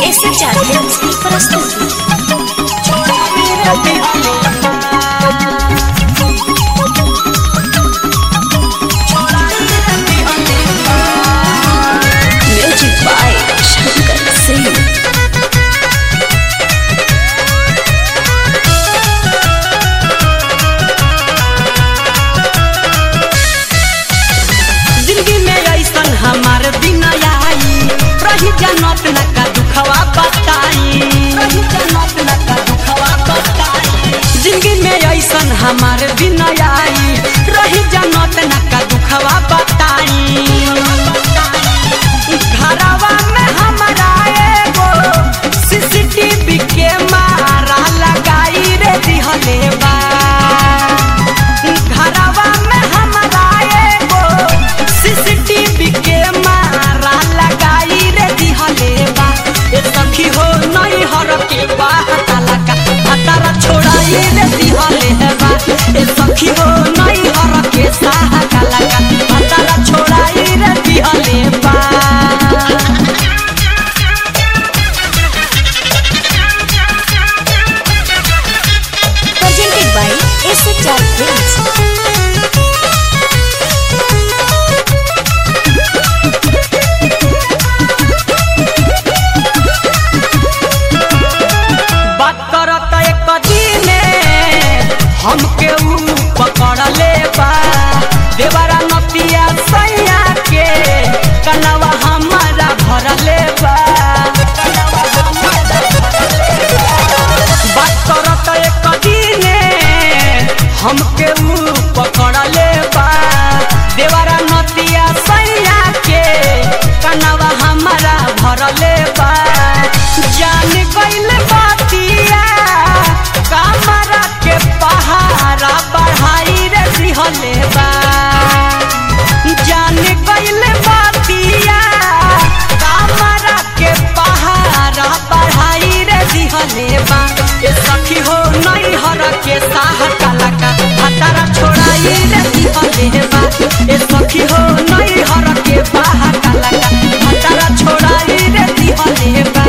Esse Charles की प्रस्तुति music by Shankar Singh जिंदगी में ऐसन हमार दिन आई रही जनत न का दुखवा बताई रही जनत न का दुखवा बताई जिंदगी में ऐसन हमार दिन आई रही जनत न का दुखवा बताई घरवा में हमारा एगो सीसीटीवी के मारा लगाई रे दिहले बा घरवा में हमारा एगो सीसीटीवी के मारा लगाई रे दिहले बा ए सखी हो नहीं हर के बा हताला का हतारा छोड़ाई रे दिहले बा ए सखी हो नहीं हर के साहा काला का हतारा छोड़ाई रे दिहले बा presented by Esse Charles बात करत एक दिने हमके ऊ पकड़ ले बा देवरा नतिया सैया के कनवा हमारा भर ले बा बात करत एक दिने हमके ऊ पकड़ ले बा देवरा नतिया सैया के कनवा हमारा भर ले बा जान गइल बातिया कमरा के पहाड़ा बढ़ाई रे दिहले बा जान गइल बातिया कमरा के पहाड़ा बढ़ाई रे दिहले बा ए सखी हो नहीं हर के साह काला का हतारा छोड़ाई रे दिहले बा ए सखी हो नहीं हर के बाह काला का हतारा छोड़ाई रे दिहले बा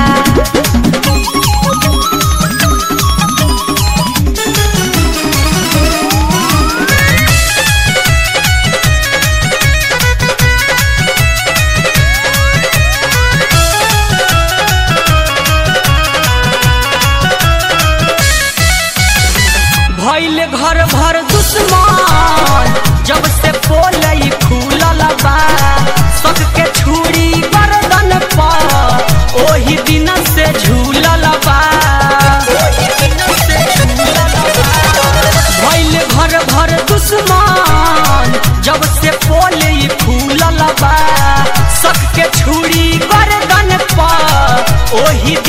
भइल घर भर दुश्मन जब से पोलई खुलल बा सबके छुरी गर्दन पर ओही दिन से झूलल बा भइल घर भर दुश्मन जब से पोलई खुलल बा सबके छुरी गर्दन पर ओही